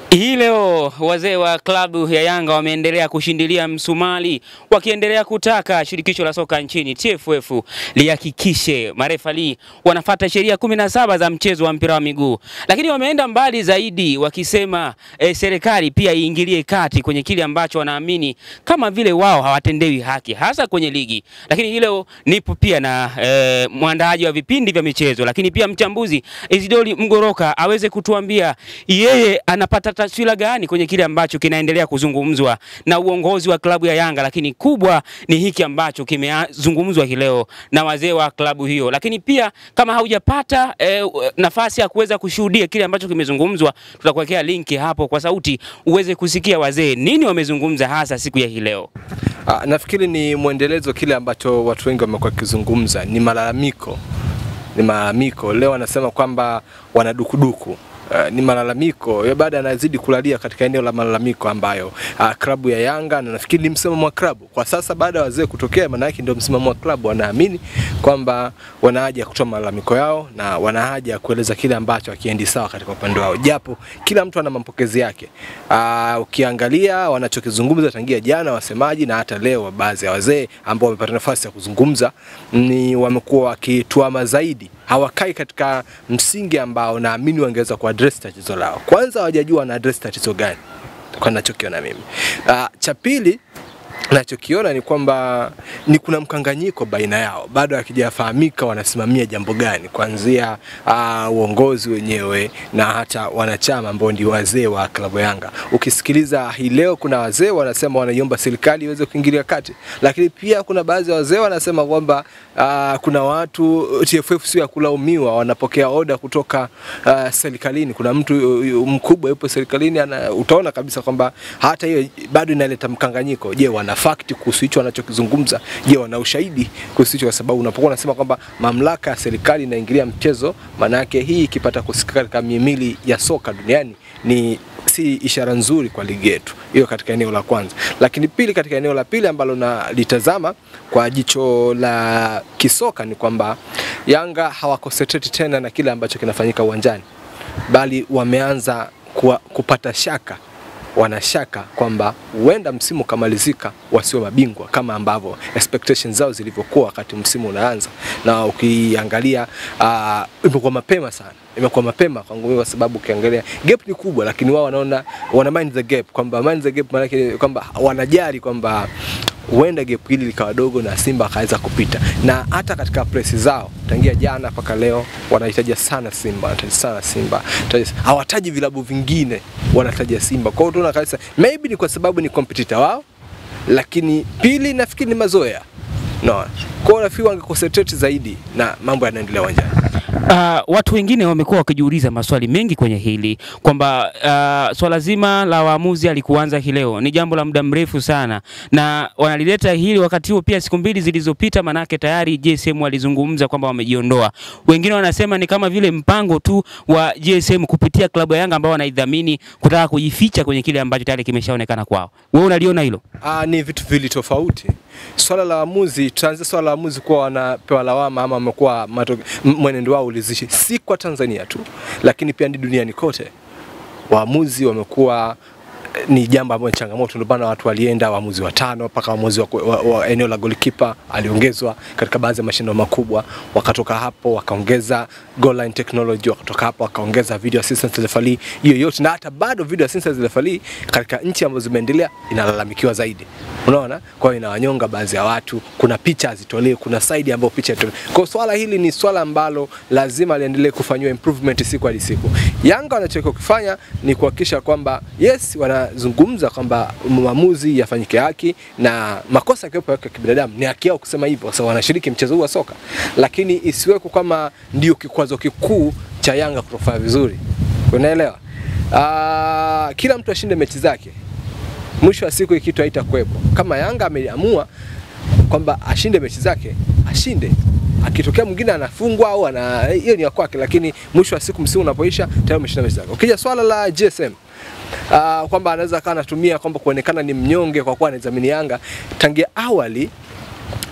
Hii leo wazee wa klabu ya Yanga wameendelea kushindilia msumali wakiendelea kutaka shirikisho la soka nchini TFF lihakikishe marefali wanafata sheria kumi na saba za mchezo wa mpira wa miguu, lakini wameenda mbali zaidi wakisema eh, serikali pia iingilie kati kwenye kile ambacho wanaamini kama vile wao hawatendewi haki hasa kwenye ligi. Lakini hii leo nipo pia na eh, mwandaaji wa vipindi vya michezo, lakini pia mchambuzi Isidori Mgoroka aweze kutuambia yeye anapata taswira gani kwenye kile ambacho kinaendelea kuzungumzwa na uongozi wa klabu ya Yanga, lakini kubwa ni hiki ambacho kimezungumzwa hii leo na wazee wa klabu hiyo. Lakini pia kama haujapata eh, nafasi ya kuweza kushuhudia kile ambacho kimezungumzwa, tutakuwekea linki hapo kwa sauti uweze kusikia wazee nini wamezungumza hasa siku ya hii leo. Ah, nafikiri ni mwendelezo kile ambacho watu wengi wamekuwa wakizungumza, ni malalamiko, ni malalamiko. Leo wanasema kwamba wana dukuduku Uh, ni malalamiko ya baada anazidi kulalia katika eneo la malalamiko ambayo uh, klabu ya Yanga na nafikiri ni msimamo wa klabu kwa sasa, baada ya wazee kutokea, maana yake ndio msimamo wa klabu. Wanaamini kwamba wana haja ya kutoa malalamiko yao na wana haja ya kueleza kile ambacho hakiendi sawa katika upande wao, japo kila mtu ana mapokezi yake. Uh, ukiangalia wanachokizungumza tangia jana wasemaji na hata leo baadhi ya wazee ambao wamepata nafasi ya kuzungumza ni wamekuwa wakituama zaidi hawakai katika msingi ambao naamini wangeweza kuaddress tatizo lao. Kwanza hawajajua wana address tatizo gani, kwa ninachokiona mimi. Uh, cha pili nachokiona ni kwamba ni kuna mkanganyiko baina yao, bado hakijafahamika wanasimamia jambo gani, kuanzia uh, uongozi wenyewe na hata wanachama ambao ndio wazee wa klabu Yanga. Ukisikiliza hii leo, kuna wazee wanasema wanaiomba serikali iweze kuingilia kati, lakini pia kuna baadhi ya wazee wanasema kwamba uh, kuna watu TFF sio ya kulaumiwa, wanapokea oda kutoka uh, serikalini. Kuna mtu uh, mkubwa yupo serikalini, ana, utaona kabisa kwamba hata hiyo bado inaleta mkanganyiko. Je, wana fakti kuhusu hicho wanachokizungumza? Je, wana ushahidi kuhusu hicho? Kwa sababu unapokuwa unasema kwamba mamlaka ya serikali inaingilia mchezo, maana yake hii ikipata kusikika katika mihimili ya soka duniani ni si ishara nzuri kwa ligi yetu. Hiyo katika eneo la kwanza, lakini pili, katika eneo la pili ambalo nalitazama kwa jicho la kisoka ni kwamba Yanga hawakonsentrate tena na kile ambacho kinafanyika uwanjani, bali wameanza kuwa, kupata shaka wanashaka kwamba huenda msimu ukamalizika wasiwe mabingwa kama ambavyo expectations zao zilivyokuwa wakati msimu unaanza, na ukiangalia uh, imekuwa mapema sana imekuwa mapema kwangu mimi, kwa sababu ukiangalia gap ni kubwa, lakini wao wanaona wana mind the gap, kwamba mind the gap maana yake kwamba wanajali kwamba huenda gap hili likawa dogo na Simba akaweza kupita, na hata katika press zao tangia jana mpaka leo wanahitaji sana Simba, wanahitaji sana Simba, hawataji vilabu vingine, wanataja Simba. Kwa hiyo tunaona kabisa maybe ni kwa sababu ni competitor wao, lakini pili nafikiri ni mazoea no. Kwa hiyo nafikiri wangeconcentrate zaidi na mambo yanaendelea uwanjani. Uh, watu wengine wamekuwa wakijiuliza maswali mengi kwenye hili kwamba uh, swala zima la waamuzi alikuanza hii leo ni jambo la muda mrefu sana, na wanalileta hili wakati huo pia siku mbili zilizopita, manake tayari JSM walizungumza kwamba wamejiondoa. Wengine wanasema ni kama vile mpango tu wa JSM kupitia klabu ya Yanga ambao wanaidhamini kutaka kujificha kwenye kile ambacho tayari kimeshaonekana kwao. Wewe unaliona hilo? Ah, ni vitu vili tofauti. Swala la waamuzi, tuanze swala la waamuzi kuwa wanapewa lawama ama wamekuwa mwenendo wao ulizishi, si kwa Tanzania tu, lakini pia ni duniani kote. Waamuzi wamekuwa ni jambo ambalo ni changamoto, ndio maana watu walienda waamuzi watano mpaka waamuzi wa, wa, wa eneo la goalkeeper aliongezwa katika baadhi ya mashindano makubwa. Wakatoka hapo wakaongeza goal line technology, wakatoka hapo wakaongeza video assistant referee, hiyo yote, na hata bado video assistant referee katika nchi ambazo zimeendelea inalalamikiwa zaidi, unaona. Kwa hiyo inawanyonga baadhi ya watu, kuna picha hazitolewi, kuna side ambayo picha itolewe. Kwa swala hili ni swala ambalo lazima liendelee kufanywa improvement siku hadi siku. Yanga wanachotakiwa kufanya ni kuhakikisha kwamba yes, wana zungumza kwamba maamuzi yafanyike haki na makosa yakiwepo ya kibinadamu ni haki yao kusema hivyo, kwa sababu wanashiriki mchezo huu wa soka, lakini isiweko kama ndio kikwazo kikuu cha Yanga kutofanya vizuri. Unaelewa? Aa, kila mtu ashinde mechi zake, mwisho wa siku kitu haitakuwepo. Kama Yanga ameamua kwamba ashinde mechi zake, ashinde akitokea mwingine anafungwa au ana hiyo ni ya kwake, lakini mwisho wa siku msimu unapoisha tayari umeshinda mechi zake. Ukija swala la GSM uh, kwamba anaweza akawa anatumia kwamba kuonekana ni mnyonge kwa kuwa anaidhamini Yanga tangia awali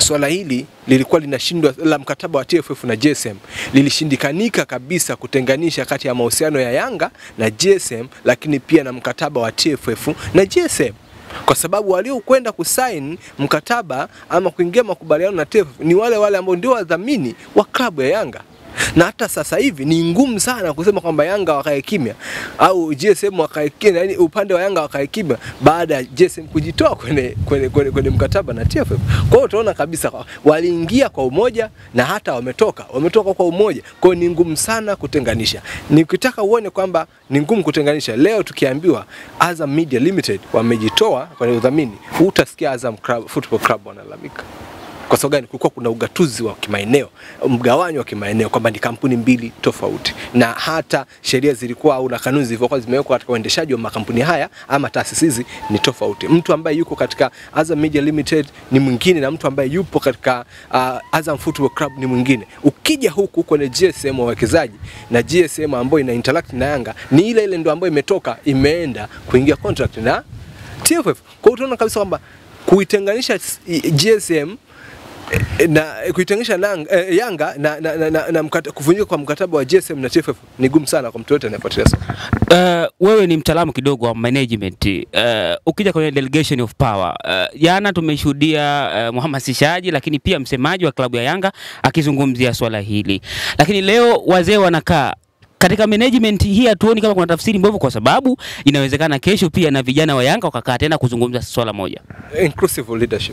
swala hili lilikuwa linashindwa la mkataba wa TFF na GSM lilishindikanika kabisa kutenganisha kati ya mahusiano ya Yanga na GSM, lakini pia na mkataba wa TFF na GSM kwa sababu waliokwenda kusaini mkataba ama kuingia makubaliano na TFF ni wale wale ambao ndio wadhamini wa klabu ya Yanga na hata sasa hivi ni ngumu sana kusema kwamba Yanga wakae kimya au GSM wakae kimya, yani upande wa Yanga wakae kimya baada ya GSM kujitoa kwenye, kwenye, kwenye, kwenye mkataba na TFF. Kwa hiyo utaona kabisa kwa- waliingia kwa umoja na hata wametoka wametoka kwa umoja. Kwa hiyo ni ngumu sana kutenganisha. Nikitaka uone kwamba ni ngumu kutenganisha, leo tukiambiwa Azam Media Limited wamejitoa kwenye udhamini, utasikia Azam Club, Football Club wanalalamika kwa sababu gani? Kulikuwa kuna ugatuzi wa kimaeneo, mgawanyo wa kimaeneo, kwamba ni kampuni mbili tofauti, na hata sheria zilikuwa au na kanuni zilivyokuwa zimewekwa katika uendeshaji wa makampuni haya ama taasisi hizi ni tofauti. Mtu ambaye yuko katika Azam Media Limited ni mwingine na mtu ambaye yupo katika uh, Azam Football Club ni mwingine. Ukija huku kwenye GSM wawekezaji na GSM ambayo ina interact na Yanga ni ile ile ndo ambayo imetoka imeenda kuingia contract na TFF. Kwa hiyo utaona kabisa kwamba kuitenganisha s- i- GSM eh, na eh, kuitenganisha na, eh, Yanga na, na, na, na, na mkata, kuvunjika kwa mkataba wa GSM na TFF ni gumu sana kwa mtu yote anayefuatilia soka. Uh, wewe ni mtaalamu kidogo wa management. Uh, ukija kwenye delegation of power uh, jana tumeshuhudia uh, mhamasishaji lakini pia msemaji wa klabu ya Yanga akizungumzia swala hili, lakini leo wazee wanakaa katika management hii hatuoni kama kuna tafsiri mbovu, kwa sababu inawezekana kesho pia na vijana wa Yanga wakakaa tena kuzungumza swala moja. Inclusive leadership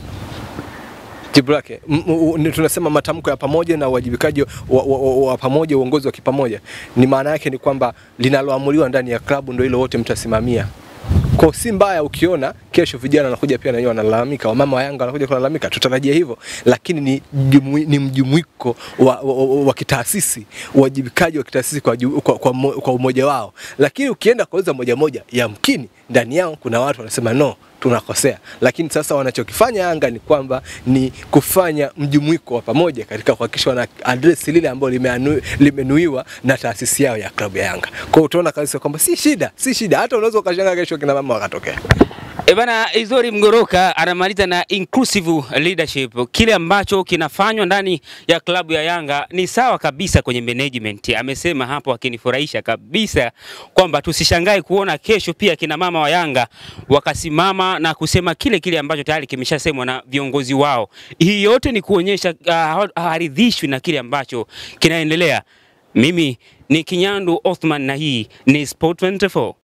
jibu lake M- m- ni tunasema matamko ya pamoja na uwajibikaji wa, wa, wa, wa pamoja, uongozi wa kipamoja, ni maana yake ni kwamba linaloamuliwa ndani ya klabu ndio hilo wote mtasimamia. Kwa si mbaya ukiona kesho vijana wanakuja pia na wenyewe wanalalamika, wamama wa Yanga wanakuja kulalamika, tutarajia hivyo, lakini ni, jumu, ni mjumuiko wa, wa, wa, wa kitaasisi, uwajibikaji wa kitaasisi kwa, ju- kwa, kwa, mo- kwa umoja wao. Lakini ukienda kuuliza moja moja, yamkini ndani yao kuna watu wanasema no, tunakosea. Lakini sasa wanachokifanya Yanga ni kwamba ni kufanya mjumuiko wa pamoja katika kuhakikisha wana address lile ambalo limeanu- limenuiwa na taasisi yao ya klabu ya Yanga. Kwa hiyo utaona kabisa kwamba si shida, si shida, hata unaweza ukashangaa kesho kina mama wakatokea. E bana, Izori Mgoroka anamaliza na inclusive leadership. Kile ambacho kinafanywa ndani ya klabu ya Yanga ni sawa kabisa kwenye management. Amesema hapo akinifurahisha kabisa kwamba tusishangae kuona kesho pia kina mama wa Yanga wakasimama na kusema kile kile ambacho tayari kimeshasemwa na viongozi wao. Hii yote ni kuonyesha uh, hawaridhishwi na kile ambacho kinaendelea. Mimi ni Kinyandu Othman na hii ni Sport 24.